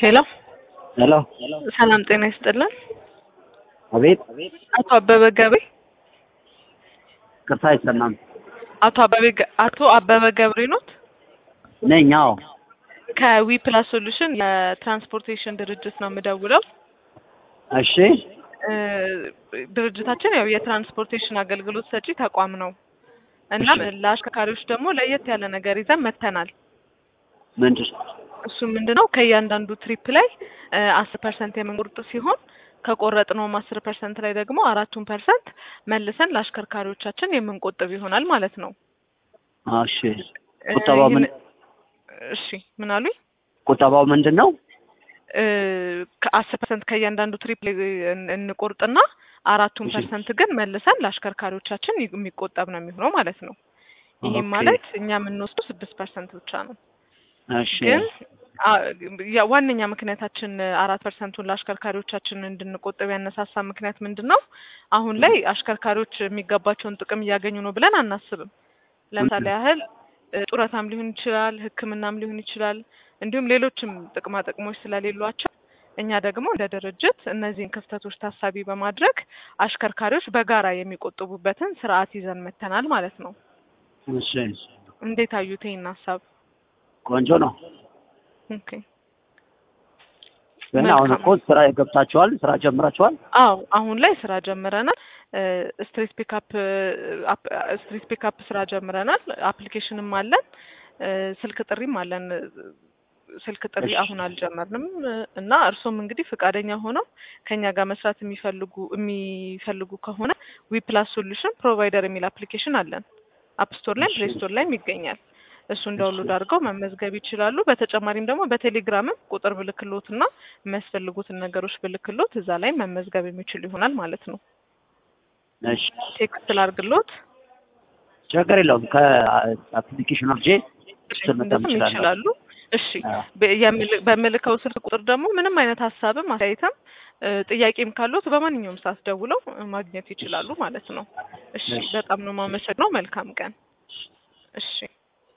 ሄሎ ሄሎ ሰላም ጤና ይስጥልን። አቤት አቶ አበበ ገቤ ቅርታ አይሰማም አቶ አበበ ገ- አቶ አበበ ገብሬ ኖት? ነኝ አዎ ከዊ ፕላስ ሶሉሽን የትራንስፖርቴሽን ድርጅት ነው የምደውለው። እሺ እ ድርጅታችን ያው የትራንስፖርቴሽን አገልግሎት ሰጪ ተቋም ነው። እናም እሺ። ለአሽከርካሪዎች ደግሞ ለየት ያለ ነገር ይዘን መጥተናል። ምንድን እሱ ምንድነው ከእያንዳንዱ ትሪፕ ላይ አስር ፐርሰንት የምንቆርጥ ሲሆን ከቆረጥነውም አስር ፐርሰንት ላይ ደግሞ አራቱን ፐርሰንት መልሰን ለአሽከርካሪዎቻችን የምንቆጥብ ይሆናል ማለት ነው። እሺ እ ቁጠባው ምን ይህን- እሺ ምን አሉኝ? ቁጠባው ምንድን ነው እ ከአስር ፐርሰንት ከእያንዳንዱ ትሪፕ ላይ እን- እንቆርጥና አራቱን እሺ። ፐርሰንት ግን መልሰን ለአሽከርካሪዎቻችን ይ- የሚቆጠብ ነው የሚሆነው ማለት ነው። ይህም ኦኬ። ማለት እኛ የምንወስደው ስድስት ፐርሰንት ብቻ ነው። እሺ ግን አ- ያ- ዋነኛ ምክንያታችን አራት ፐርሰንቱን ለአሽከርካሪዎቻችን እንድንቆጥብ ያነሳሳ ምክንያት ምንድን ነው? አሁን ላይ አሽከርካሪዎች የሚገባቸውን ጥቅም እያገኙ ነው ብለን አናስብም። ለምሳሌ ያህል እ ጡረታም ሊሆን ይችላል፣ ሕክምናም ሊሆን ይችላል፣ እንዲሁም ሌሎችም ጥቅማ ጥቅሞች ስለሌሏቸው እኛ ደግሞ እንደ ድርጅት እነዚህን ክፍተቶች ታሳቢ በማድረግ አሽከርካሪዎች በጋራ የሚቆጥቡበትን ስርዓት ይዘን መተናል ማለት ነው። እሺ እንዴት አዩት ይህን ሀሳብ? ቆንጆ ነው ኦኬ ግን አሁን መልካም። እኮ ስራ ገብታችኋል ስራ ጀምራችኋል አዎ አሁን ላይ ስራ ጀምረናል። ስትሪት ፒካፕ ስትሪት ፒካፕ ስራ ጀምረናል። አፕሊኬሽንም አለን፣ እ ስልክ ጥሪም አለን። ስልክ ጥሪ እሺ። አሁን አልጀመርንም እ እና እርሶም እንግዲህ ፈቃደኛ ሆነው ከኛ ጋር መስራት የሚፈልጉ የሚፈልጉ ከሆነ ዊ ፕላስ ሶሉሽን ፕሮቫይደር የሚል አፕሊኬሽን አለን። አፕ ስቶር ላይ እሺ። ፕሌይ ስቶር ላይም ይገኛል። እሱን ዳውንሎድ አድርገው መመዝገብ ይችላሉ። በተጨማሪም ደግሞ በቴሌግራምም ቁጥር ብልክሎት እና የሚያስፈልጉትን ነገሮች ብልክሎት እዛ ላይ መመዝገብ የሚችሉ ይሆናል ማለት ነው። እሺ ቴክስት ላርግሎት ችግር የለውም ከአፕሊኬሽኑ ልጄ እሱን መጠቀም እንደሱም እችላለሁ ይችላሉ። እሺ አዎ። በ- የምል- በምልከው ስልክ ቁጥር ደግሞ ምንም አይነት ሀሳብም አስተያየትም እ ጥያቄም ካሉት በማንኛውም ሰዓት ደውለው እ ማግኘት ይችላሉ ማለት ነው። እሺ እሺ። በጣም ነው የማመሰግነው። መልካም ቀን። እሺ